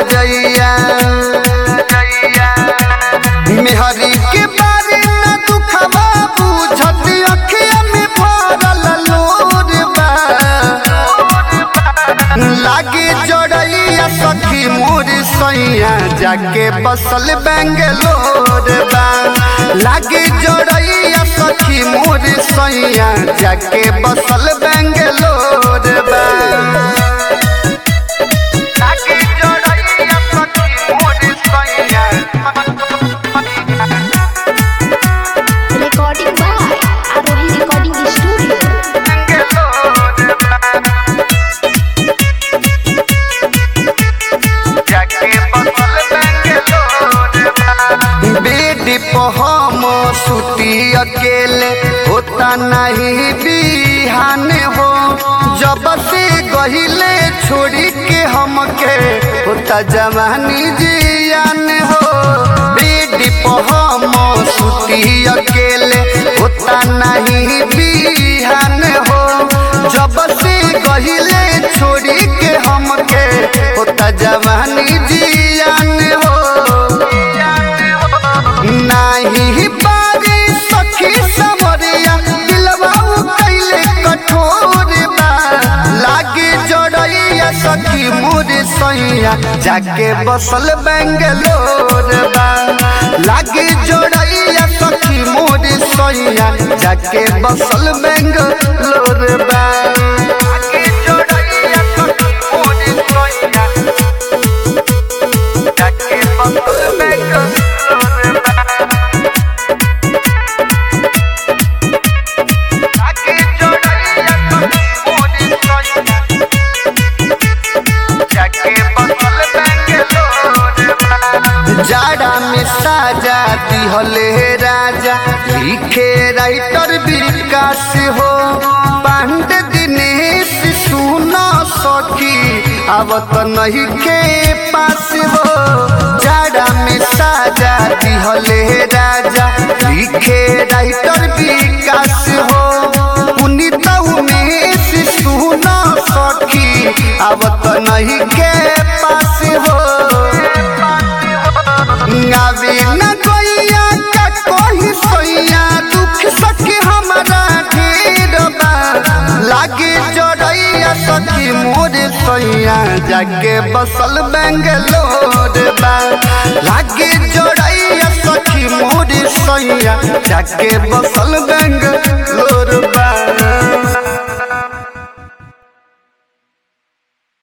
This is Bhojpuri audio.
जइया मेहरी के बारे न दुखवा बुझत अखिया में भरल लोर बा लागे जड़ैया सखी मोर सैया जाके बसल बेंगलोर बा लागे जड़ैया सखी मोर सैया जाके बसल बेंगलोर बा लागे जड़ैया सखी मोर सैया Recording by Arohi Recording Studio. Bed हम सुती अकेले होता नहीं बिहान हो जब से गहिले छोड़ी के हमके होता जवानी जियान हो बेड हम सुती अकेले होता नहीं बिहान हो जब से गहिले छोड़ी के हमके होता जवानी जियान हो नाही बारी सखी समरिया दिलवा कैले कठोर बा लागे जड़ैया सखी मोर सैया जाके बसल बेंगलोर बा लागे जड़ैया सखी मोर सैया जाके बसल बेंगलोर बा लागे जड़ैया सखी मोर सैया जाके बसल बेंगलोर बा आके जोड़ैया सखी मोर सैया जाके बसल बेंगलोर बा जाड़ा में साजा दिहले राजा लिखे राइटर विकास हो पांड दिनेश सुना सखी आवत नहीं के पास हो जाड़ा में साजा दिहले राजा लिखे राइटर विकास हो पुनीत उमेश सुना सखी आवत नहीं के पास हो आवे न गैया का कोई सोइया दुख सखी हमारा ढेर बा लागे जड़ैया सखी मोर सोइया जाके बसल बेंगलोर बा लागे जड़ैया सखी मोर सोइया जाके बसल बेंगलोर बा